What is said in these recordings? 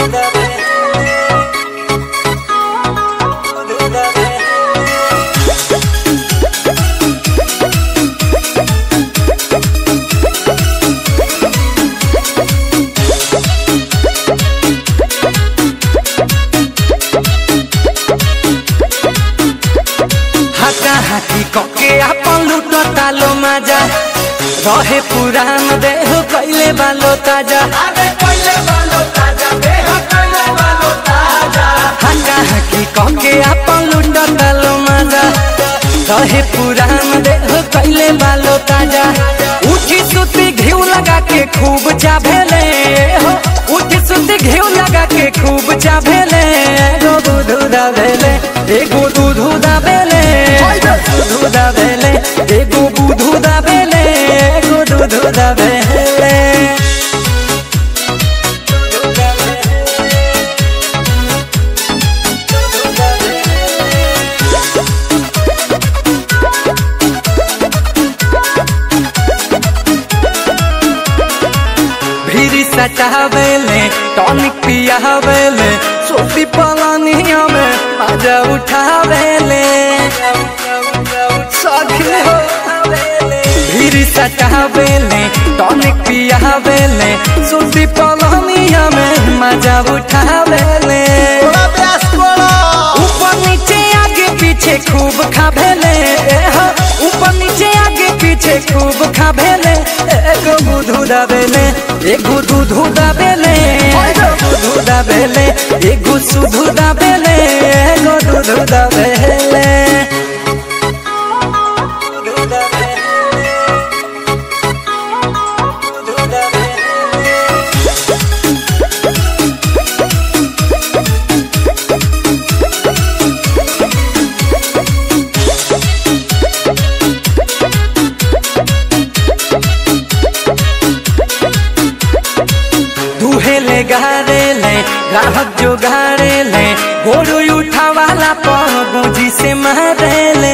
हाका हाकी कके आपन लूटो तालो माजा रहे पुरान देह कैले बालो ताजा हाका हाकी कके आपन लूटो तालो माजा रहे पुरान देह कैले बालो ताजा उठी सुती घिउ लगा के खूब चाभेले हो उठी सुती घिउ लगा के खूब चाभेले एगो दूधू दाबेले एगो दूधू दाबेले दूधू दाबेले एगो बुधू दाबेले एगो दूधू दाबेले भीरी सटावेले टॉनिक पियावेले सोफी पलानिया में मजा उठावेले सखी हो भीरी सटावेले टॉनिक पियावेले सोफी पलानिया में मजा उठावेले ऊपर नीचे आगे पीछे खूब खाभेले हो, ऊपर नीचे आगे पीछे खूब खाभेले एगो बुधू दाबेले एगो दूधू दाबेले एगो दूधू दाबेले एगो सुधू दाबेले एगो दूधू दाबेले दुहेले गारेले ग्राहक जो गारेले गोरू उठावाला पर गुजी से मारेले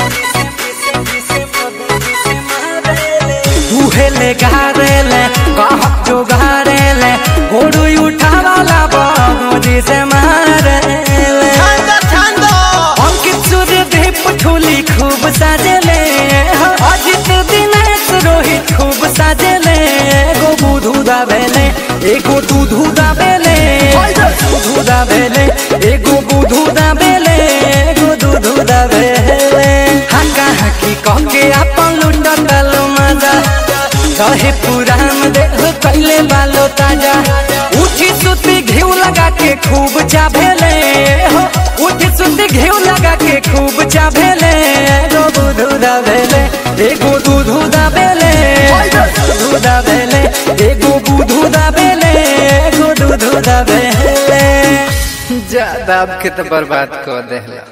दुहेले गारेले ग्राहक जो गारेले गोरू उठावाला पर गुजी से मारेले अंकित सूर्य दीप ठोली खूब साजेले अजित दिनेश रोहित खूब साजेले एगो बुधू दाबेले एगो दूधू दाबेले दूधू दाबेले एगो बुधू दाबेले एगो दूधू दाबेले हाका हाकी कहके आपन लुंडा तालो मजा रहे पुरान देह कैले बालो ताजा उठी सुती घिउ लगा के खूब चाभेले हो उठी सुती घिउ लगा के खूब चाभेले एगो दूधू दाबेले एगो दूधू दाबेले दूधू दाबेले एगो बुधू दाबेले एगो दूधू दाबेले ज्यादा आपके तो बर्बाद कर देला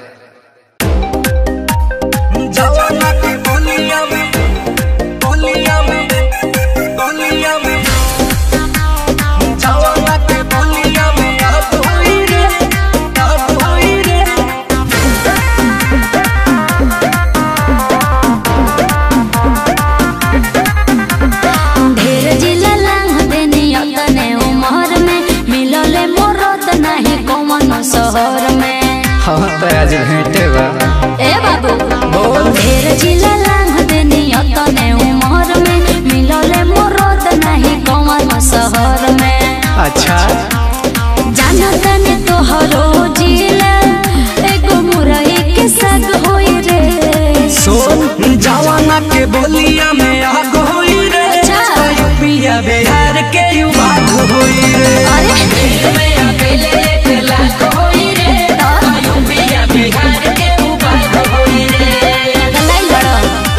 जवाना की बोलिया में बोलिया में बोलिया में जवाना की बोलिया में अब होई रे अब होई रे ढेर जिला लांग देनी अतने उमर में मिलले मोरत नहीं कौन शहर में हाँ तो आज भेंटे बा ए बाबू ढेर जिला लांग देनी अतने उमर में मिलले मोरत नहीं कौन शहर में अच्छा जानत ने तोहरो जिला एगो मुरई के साग होई रे सोन जवाना के बोलिया में आग होई रे अच्छा। यूपिया बिहार के युवा होई रे अरे लाई लड़ो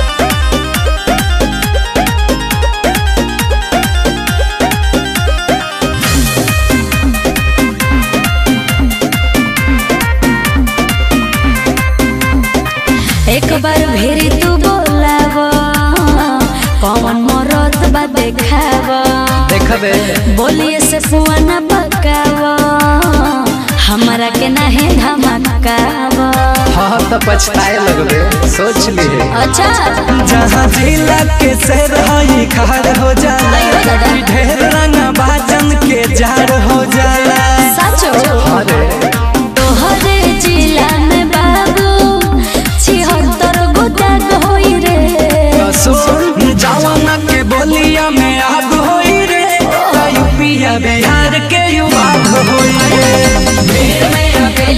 एक बार भेरी तू बोलाव कौन मरत बा देखाव देखबे बोलिए से पुआ न पकाव हमरा के नाही धमकाव हाँ तो पछताए लगबे सोच लिए अच्छा जहाँ जिला के शेर हई खार हो जाला अयो दादा। ढेर रंगा बाजन के जार हो जाला यूपिया बिहार के युवा होई रे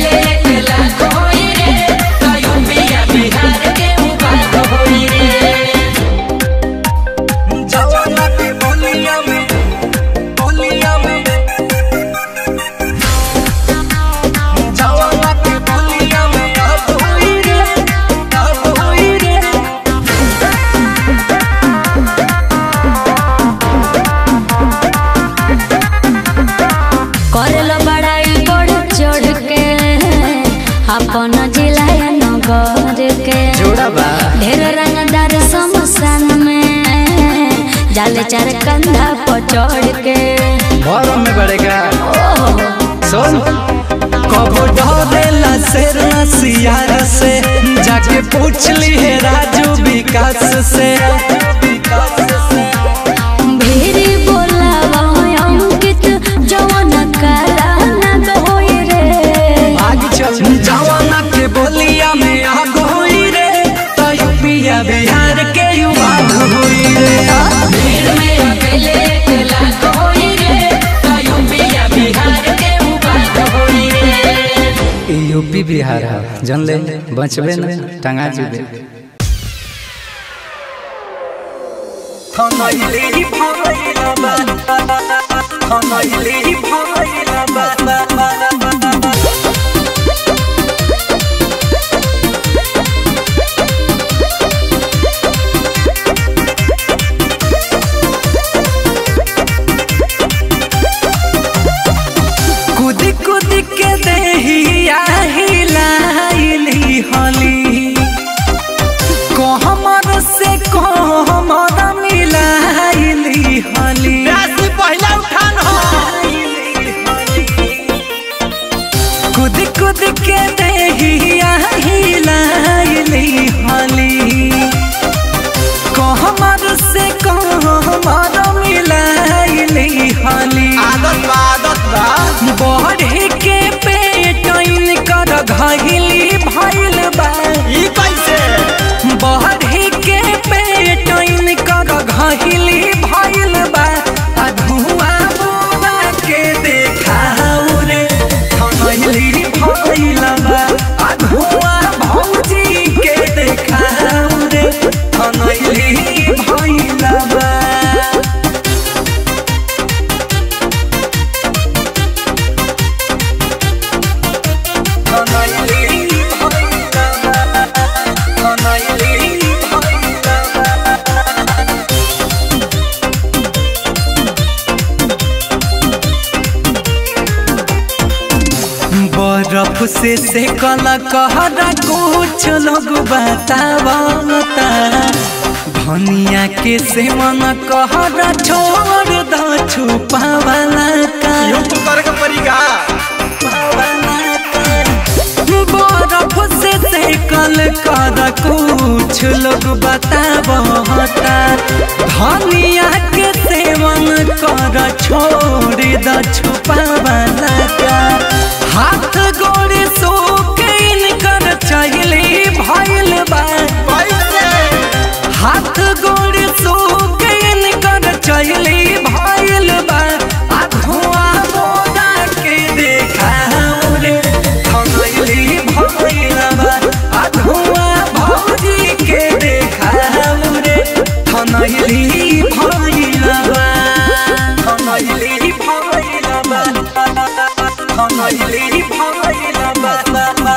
जवाना के बोलिया में बोलिया में जवाना के बोलिया में अब होई रे अब होई रे करलो बड़ाई बढ़ चढ़ के अपन जिला नगर के जोड़ा बा ढेर रंगदार समसान में जाले चार कंधा पर चढ़ के भरम में बढ़ेगा सुन कबो डरेला शेर सियार से जाके पूछ ली है राजू विकास से भेरी बोला अंकित जवन काला न होई रे आगे चल जवाना के बोलिया में आग होई रे तो यूपिया बिहार के युवा होई रे ई यूपी बिहार है जन ले बचबे न टंगा जुबे खनैली भइला बा खनैली भइला बा कुदी कुदी के देहिया हिलाइली हली कहमर से कहमर मिलाइली हली पहला उठान कुद कुद के देहिया हिलाइली हली कहमर से कहमर मिलाइली हली आदत बा आदत बा बढ़े के पेटइन कर घहिली भइल बा ई कैसे बढ़े के पेटइन कर घहिली भइल बा आ धुआं बुआ के देखाऊ रे खनहिली भइल बा आ धुआं भौजी के देखाऊ रे खनहिली भइल बा बर्फ से से कला कहरा कुछ लोग बतावता धनिया के सेवन कहरा छोड़ द छुपावला का बर्फ से सेकल कर कुछ लोग बतावता धनिया के सेवन कर छोड़ द छुपावला का हाथ गोड़े सोके कर चहली भइल बा हाथ गोड़े सोके कर चहली भइल बा आ धुआं बोला के देखाऊ रे खनैली भइल बा आ धुआं भौजी के देखाऊ रे खनैली भइल बा खनैली भइल बा खनैली भइल बा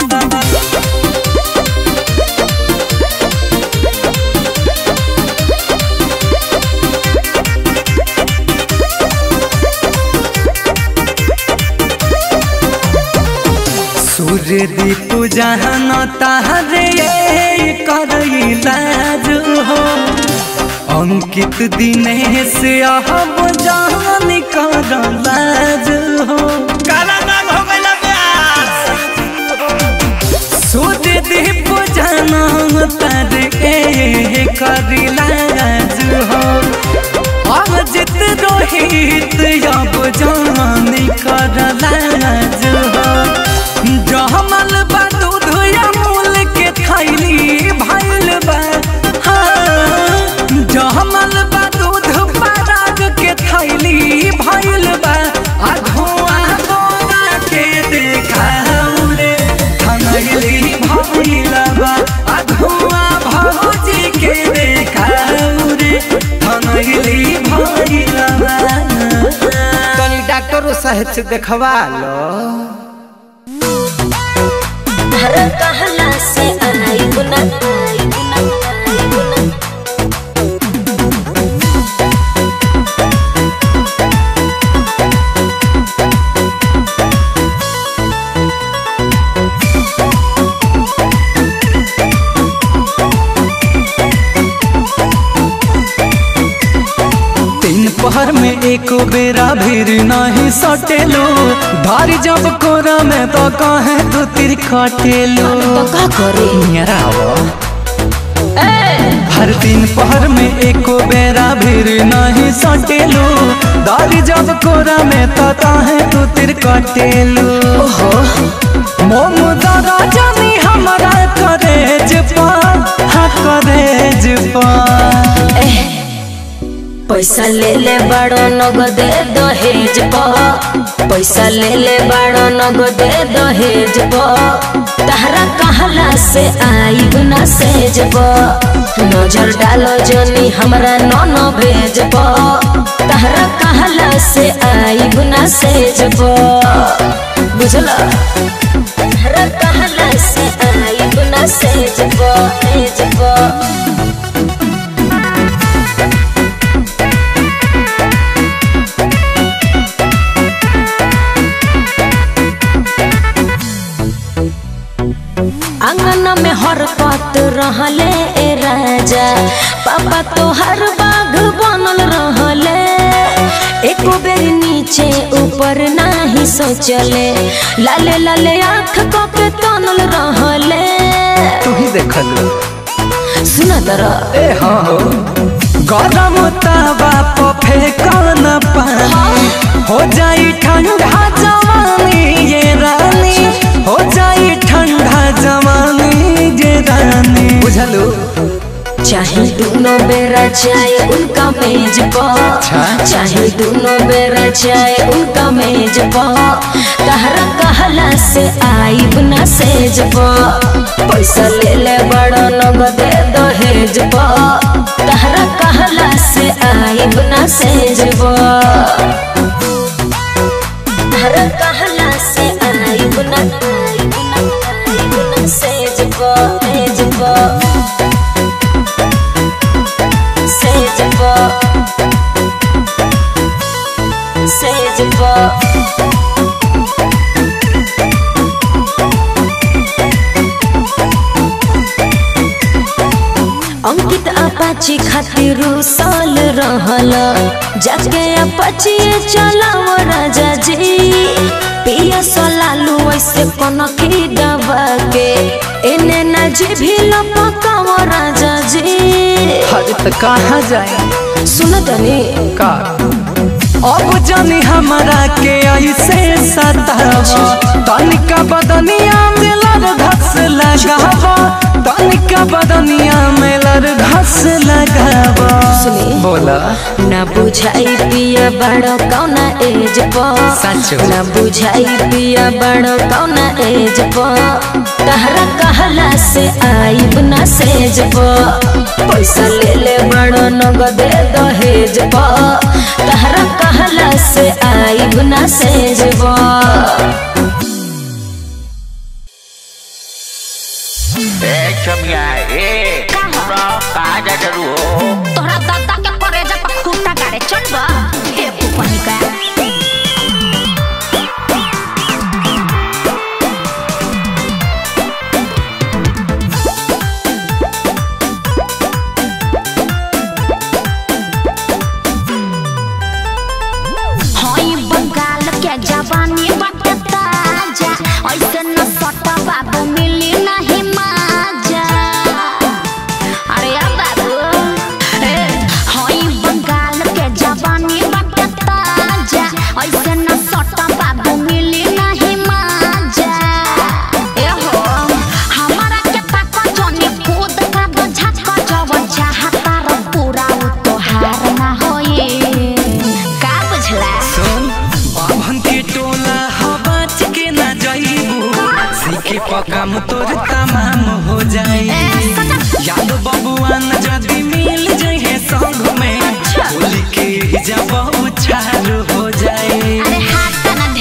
सूर्य दीप जहन तारे करैलाज हो अंकित दिनेश अब जान कर लाज हो काला नाम हो सूर्य दीप जहन तारे करिलाज हो अजित रोहित अब जान कर लाज हो जहमल बा दूध अमूल के थैली भइल बा हाँ, जहमल बा दूध पराग के थैली भइल सहित से देखवा लो हर कहला से आई गुना आई गुना आई गुना तीन पहर में एक बेरा भीर नहीं सटेलो भारी जब कोरा में तो कहे तू तिर खटेलो तो का करे मेरा हर तीन पहर में एक बेरा भीर नहीं सटेलो दारी जब कोरा में तो कहे तू तिर कटेलो ओहो मोम दादा जानी हमारा करेज पा हाँ करेज पा एह, पैसा ले ले बड़ो नगदे दहेज प पैसा ले ले बड़ो नगदे दहेज प तहरा कहला से आई ना सेज प नजर डालो जनी हमरा नन भेज प तहरा कहला से आई ना सेज प बुझला तहरा कहला से आई ना सेज प सेज प आंगन में हरकत रहले ए राजा पापा तो हर बाघ बनल रहले एको बेर नीचे ऊपर नाही सोचले लाले लाले आँख को के तनल रहले तू ही देखलो सुना तरह ए हाँ हो गरम तवा पे फेंकन पानी हो जाई ठंडा जवानी ये रानी हो जाई ठंडा जवानी ये रानी बुझलो चाहे दोनों बेरा चाय उनका मेज पर चाहे दोनों बेरा चाय उनका मेज पर तहरा कहला से आई ना सेज पर पैसा ले ले बड़ा नगद दहेज पर तहरा कहला से आई ना सेज पर तहरा कहला से आई ना आई ना आई ना सेज पर सेज पर Sage Sage अंकित अपाची खातिर साल रहल जाके अपाची चलाव राजा जी पिया सोलालू ऐसे कनकी दबा के एने ना जी भी लपकाव राजा जी हर त कहाँ जाए सुन तनी का अब जानी हमारा के ऐसे सतावा तनिका बदनिया में लर घस लगावा तनिका बदनिया में लर घस लगावा सुनी। बोला ना बुझाई पिया बड़ो कौना एज सच। प ना बुझाई पिया बड़ो कौना एज प तहरा कहला से आईब ना सेज प पैसा ले ले बड़ो नगद दहेज प तहरा कहला से आईब ना सेज प ए छमिया ए हमरा कहाँ जा जरू हो तोहरा दादा के करेजा पर खूंटा गाड़े चल बा हे पुपनी का हई बंगाल के जवानी बाटे ताजा ऐसे न सटा बाबू मिली नहीं माजा अरे यार बाबू ए, हई बंगाल के जवानी बाटे ताजा ऐसे न सटा बाबू मिली नहीं माजा ए हो हमारा के ताको जोनी कूद का दो झटका जवन चाहता रो पूरा उ तोहार ना होई का बुझला सुन बाभन के टोला हवाच के ना जाइबू सीखे पकाम तोर तमाम हो जाई याद बबुआन जदी मिल जाए संग में होली के जब उछाल हो जाए अरे हाथ ना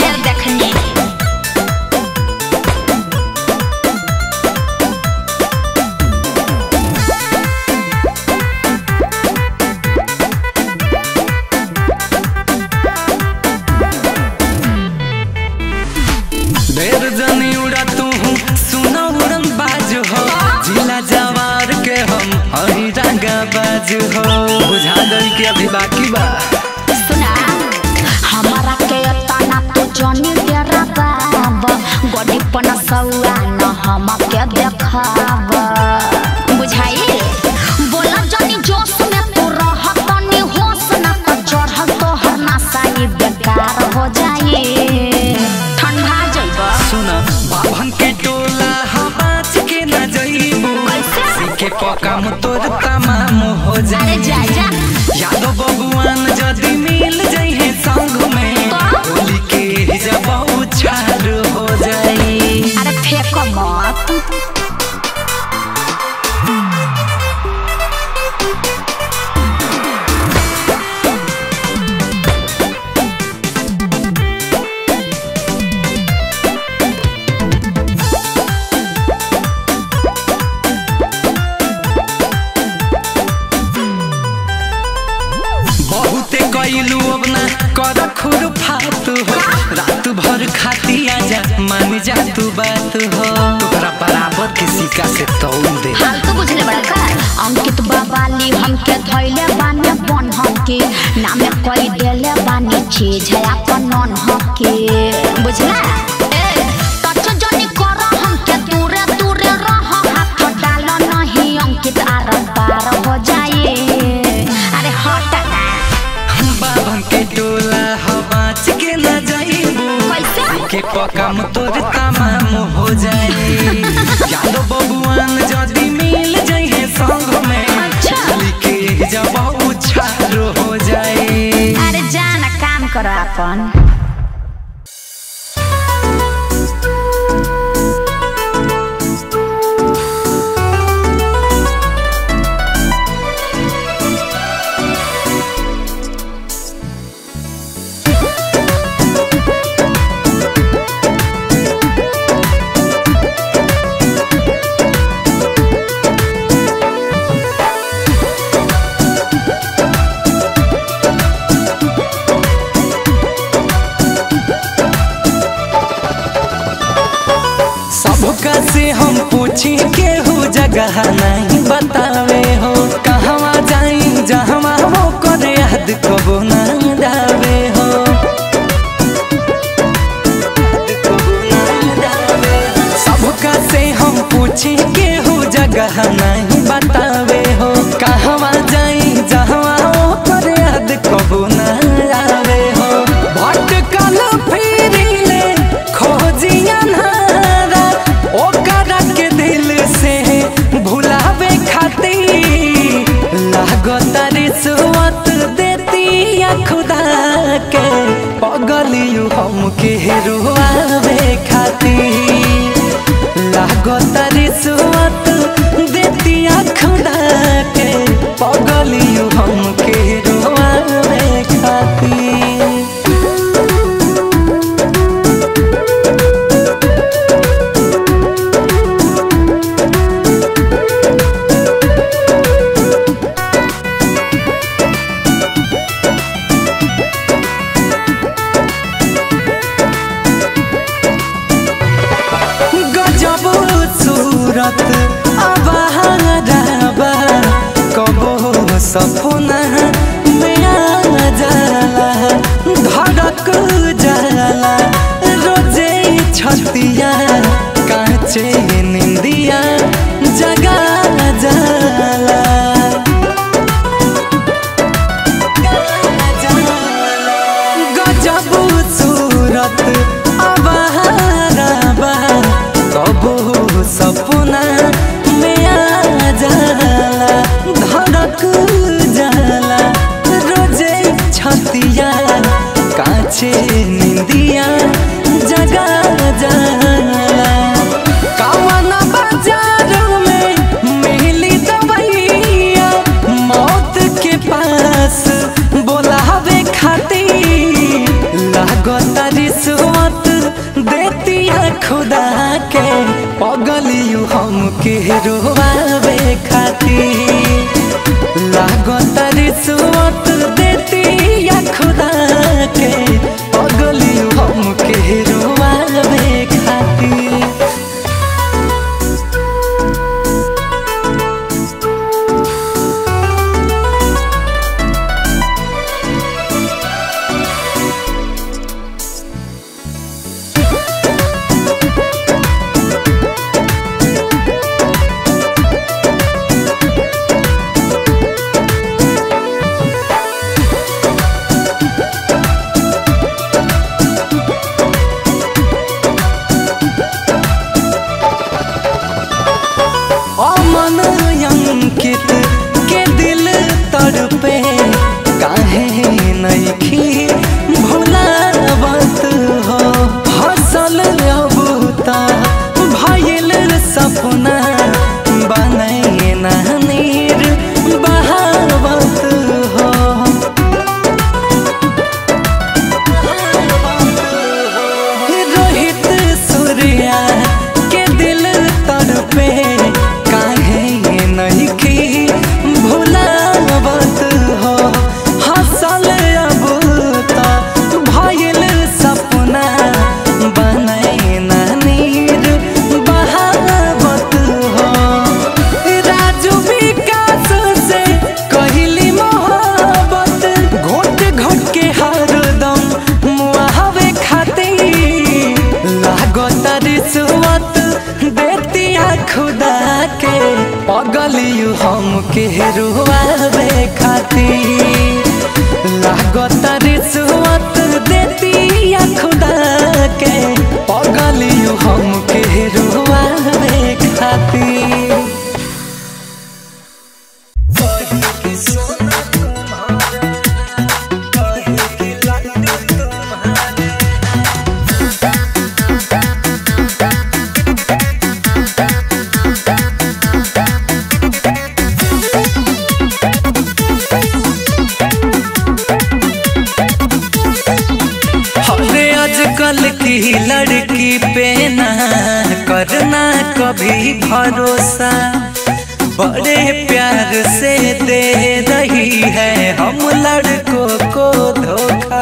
हो बुझा गई कि अभी बाकी बा सुना हमारा के तना तो जनी तेरा बाब गड़ी पन सौआ न हम के देखाब बुझाई बोला जनी जोश में तू रह तनी होश न तो चढ़ल तो हर नसाई बेकार हो जाई ठंडा जइबा सुना बाभन के टोला हम बाच के न जइबू कैसे? सीखे पकाम तोर तमाम हो अरे जाई जा जा यादव बबुआन जदि मिल जइहे संग में तो? होली के जब उछाल हो जाई अरे फेंको मत बहुते कैलू अब ना कर खुर फात हो रात भर खाती आजा मान जा तू बात हो तोरा बराबर के सिक्का से तौल दे हाल तो बुझले बड़ा का अंकित बाबाली हमके धैले बाने बन हमके नामे कोई देले बानी चीज है अपन नन हके बुझला ए टच जनी कर हमके दूरे दूरे रह हाथ डाल नहीं अंकित आर पार हो जाए अरे हट ना बाबन के टोला हो बाच के न जाइबू कैसे के पकाम तोर तमाम हो जाई यादव बबुआन जदि मिल जइहे संग में अच्छा। होली के जब उछाल हो जाई अरे जाना काम करो अपन सबका से हम पूछी केहू जगह नहीं बतावे हो कहवा जाई जहवा हो करे याद कबो ना जावे हो सबका से हम पूछी केहू जगह नहीं बतावे हो कहवा जाई जहवा हो करे याद कबो ना जावे हो भटकल फिरिले खोजिया नारा ओकरा के दिल से भुलावे खातिर लागत रिश्वत देती या खुदा के पगलियू हमके रुआवे खातिर लागत रिश्वत देती या खुदा के पगलियू हमके रुआवे खातिर गजब सूरत अबहराबा कबो सपना में आ जाला धड़क जाला रोजे छतिया काचे निंदिया जगा जाला गजब सूरत अबहराबा कबो सपना में आ जाला धड़क जाला रोजे छतिया काचे निंदिया जगा जाला कवन बाजार में मिली दवैया मौत के पास बोलावे खातिर लागत रिश्वत देतिया खुदा के पगलियू हमके रोवावे खातिर लागत रिश्वत देतिया खुदा के पगलियू हमके रोवावे खातिर भुलावत हो हसल अब ता भइल सपना बनई ना नीर बहावत हो रोहित सूर्या के दिल तड़पे काहे नहीं की भुलावत हो हसल अब तो भइल सपना बनई ना नीर बहावत हो राजू विकास से कहली मोहब्बत घोट घोट के हरदम मुहावे खातिर लागत रिश्वत देतिया खुदा के पगलियू हम के रुआवे खातिर लागत रिश्वत देतिया खुदा के पगलियू हम के रुआवे खातिर अरे आजकल की लड़की पे ना करना कभी भरोसा बड़े प्यार से दे रही है हम लड़कों को धोखा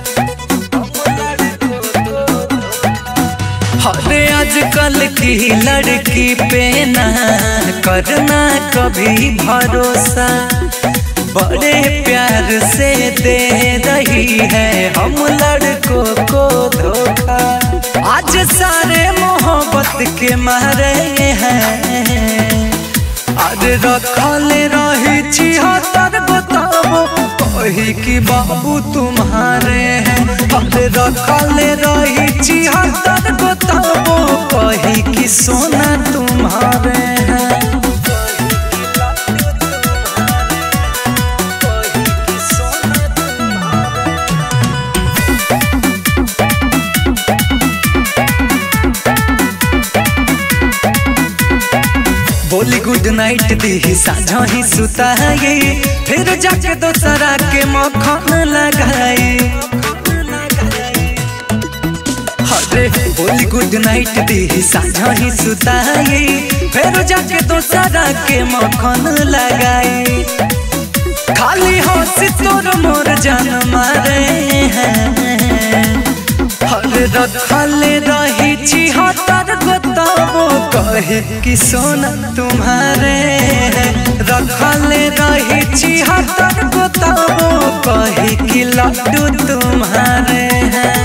अरे आजकल की लड़की पे ना करना कभी भरोसा बड़े प्यार से दे रही है हम लड़कों को धोखा आज सारे मोहब्बत के मारे हैं आज रखल रही छिहत्तर बताबो कही कि बाबू तुम्हारे हैं आज रखल रही छिहत्तर बताबो कही कि सोना तुम्हारे हैं बोली गुड नाइट दी साझा ही सुताई फिर जाके दोसरा के मखन लगाई अरे बोली गुड नाइट दी साझा ही सुताई फिर जाके दोसरा के मखन लगाई खाली हंसी तोर मोर जान मारे हैं हर रखल रही छिहत्तर गोताबो कहे कि सोना तुम्हारे हैं रखल रही छिहत्तर गोताबो कहे कि लड्डू तुम्हारे हैं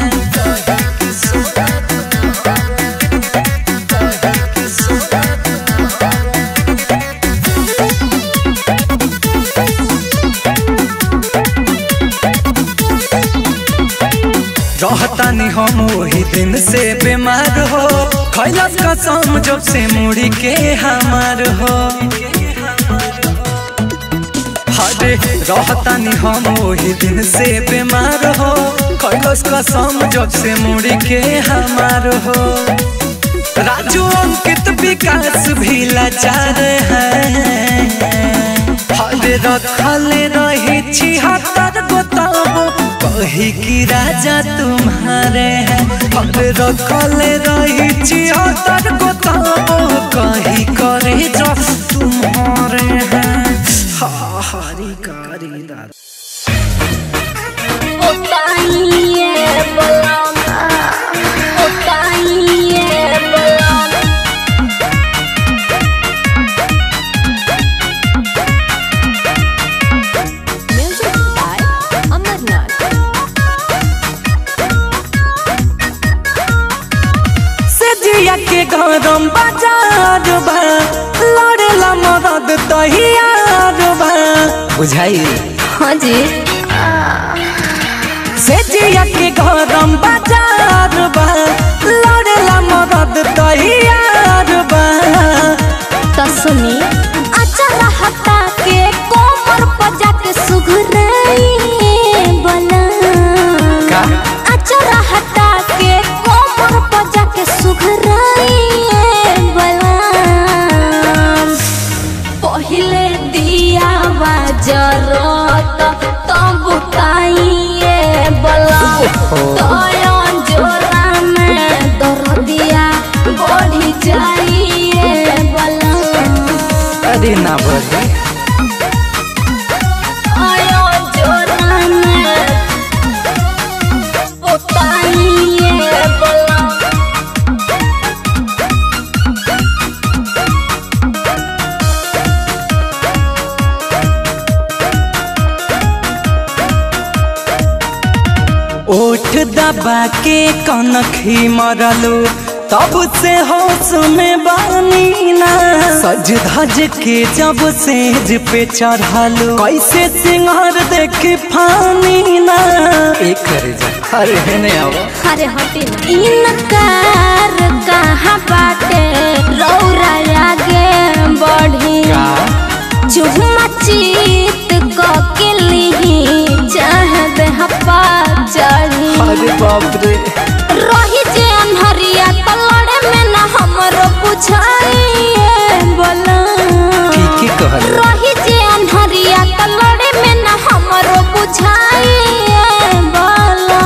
रहतानी हम वही दिन से बीमार हो खैलस कसम जब से मुड़ी के हमार हो हरे रहतानी हम वही दिन से बीमार हो खैलस कसम जब से मुड़ी के हमार हो राजू अंकित विकास भी लाचार हैं हरे रखल रही छिहत्तर गोताबो कही कि राजा तुम्हारे हैं हरे रखल रही छिहत्तर गोताबो कही करे जो तुम्हारे हैं हा हरी कारी दादा Music by Amarnath. से जिया के गरम बाजार बा लड़ेला मरद तहियार बा बुझाई हाँ जी से जिया के गरम बाजार बा लड़ेला मरद तहियार बा तो सुनी अचल हटा के कोमर पर जाके सुघराई बला तोयो जोरा में दर्दिया बढ़ी जाइए बलम अरे ना बोली आयो जोरा में बताइए बलम ओठ दबा के कनखी मरलू तब से होश में बानी ना सज धज के जब सेज पे चढ़लू कैसे सिंगार देख फानी ना एक करे जा अरे हेने आओ अरे हटी ना इनकार कहाँ बाटे रौरा आगे बढ़ी का चुहमा चीत के लिही चाहे देहपा चढ़ी अरे बाप रे रही जे अनहरिया तलड़े में ना हमरो बुझाइए बोला की की कहल रही जे अनहरिया तलड़े में ना हमरो बुझाइए बोला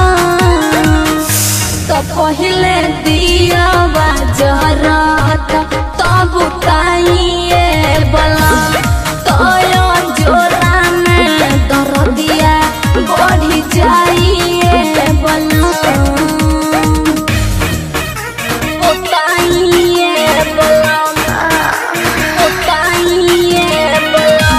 तो पहले दिया जरत तब ताइए बोला तोयो जोरा में दर्दिया बढ़ी जाइए बोला बताइए बोला बताइए बोला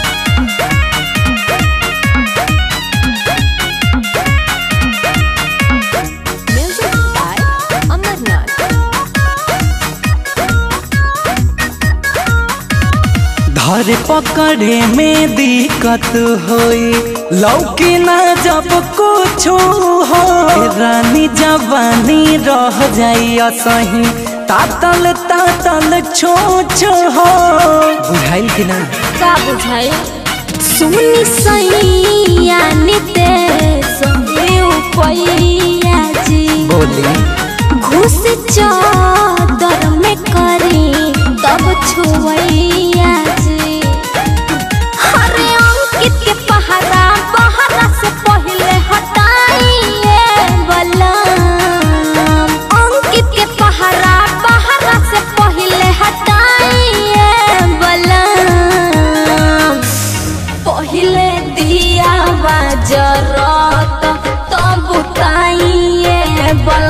म्यूजिक बाय अमरनाथ धर पकड़े में दिक्कत होई लौकी ना जब कुछ हो रानी जवानी रह जाई असही तातल तातल छो छो हो बुझाइल कि ना का बुझाई सुनी सैया नितेश पैया जी बोली घुस चादर में करी तब छुवैया जी हरे अंकित के पहरा बहरा से पहले हटाइए बलम अंकित के पहरा बहरा से पहले हटाइए बलम पहले दिया जरत तब ताइए बल